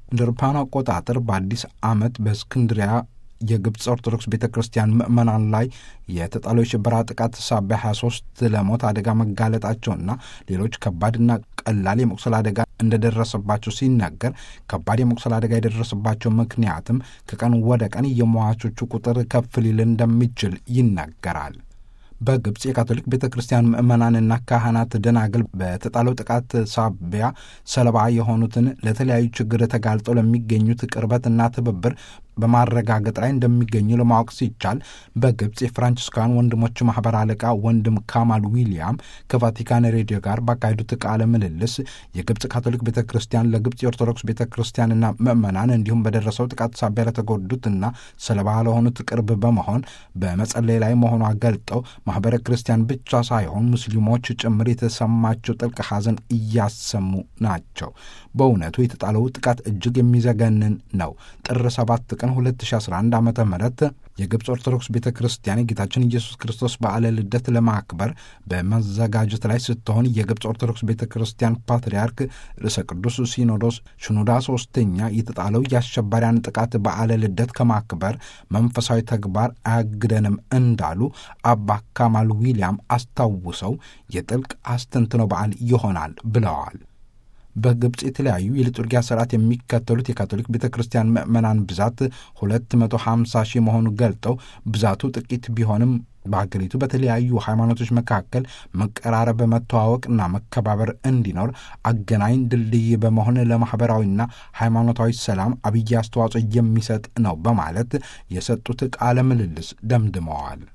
እንደ አውሮፓውያን አቆጣጠር በአዲስ ዓመት በእስክንድሪያ የግብፅ ኦርቶዶክስ ቤተ ክርስቲያን ምዕመናን ላይ የተጣለው የሽበራ ጥቃት ሳቢያ 23 ለሞት አደጋ መጋለጣቸውና ሌሎች ከባድና ቀላል የመቁሰል አደጋ እንደደረሰባቸው ሲናገር ከባድ የመቁሰል አደጋ የደረሰባቸው ምክንያትም ከቀን ወደ ቀን የሟቾቹ ቁጥር ከፍ ሊል እንደሚችል ይናገራል። በግብፅ የካቶሊክ ቤተ ክርስቲያን ምዕመናንና ካህናት ደናግል በተጣለው ጥቃት ሳቢያ ሰለባ የሆኑትን ለተለያዩ ችግር ተጋልጠው ለሚገኙት ቅርበትና ትብብር በማረጋገጥ ላይ እንደሚገኙ ለማወቅ ሲቻል በግብፅ የፍራንቺስካውያን ወንድሞች ማህበር አለቃ ወንድም ካማል ዊሊያም ከቫቲካን ሬዲዮ ጋር ባካሄዱት ቃለ ምልልስ የግብፅ ካቶሊክ ቤተ ክርስቲያን ለግብፅ የኦርቶዶክስ ቤተ ክርስቲያንና ምዕመናን እንዲሁም በደረሰው ጥቃት ሳቢያ ለተጎዱትና ሰለባ ለሆኑት ቅርብ በመሆን በመጸለይ ላይ መሆኗ ገልጠው ማህበረ ክርስቲያን ብቻ ሳይሆን ሙስሊሞች ጭምር የተሰማቸው ጥልቅ ሐዘን እያሰሙ ናቸው። በእውነቱ የተጣለው ጥቃት እጅግ የሚዘገንን ነው። ጥር ሰባት ቀን 2011 ዓ ም የግብፅ ኦርቶዶክስ ቤተ ክርስቲያን የጌታችን ኢየሱስ ክርስቶስ በዓለ ልደት ለማክበር በመዘጋጀት ላይ ስትሆን የግብፅ ኦርቶዶክስ ቤተ ክርስቲያን ፓትርያርክ ርዕሰ ቅዱስ ሲኖዶስ ሽኑዳ ሶስተኛ የተጣለው የአሸባሪያን ጥቃት በዓለ ልደት ከማክበር መንፈሳዊ ተግባር አያግደንም እንዳሉ አባ ካማል ዊሊያም አስታውሰው የጥልቅ አስተንትኖ በዓል ይሆናል ብለዋል። በግብፅ የተለያዩ የሊጡርጊያ ስርዓት የሚከተሉት የካቶሊክ ቤተ ክርስቲያን ምዕመናን ብዛት 250 ሺህ መሆኑ ገልጠው ብዛቱ ጥቂት ቢሆንም በሀገሪቱ በተለያዩ ሃይማኖቶች መካከል መቀራረብ፣ መተዋወቅና መከባበር እንዲኖር አገናኝ ድልድይ በመሆን ለማኅበራዊና ሃይማኖታዊ ሰላም አብይ አስተዋጽኦ የሚሰጥ ነው በማለት የሰጡት ቃለ ምልልስ ደምድመዋል።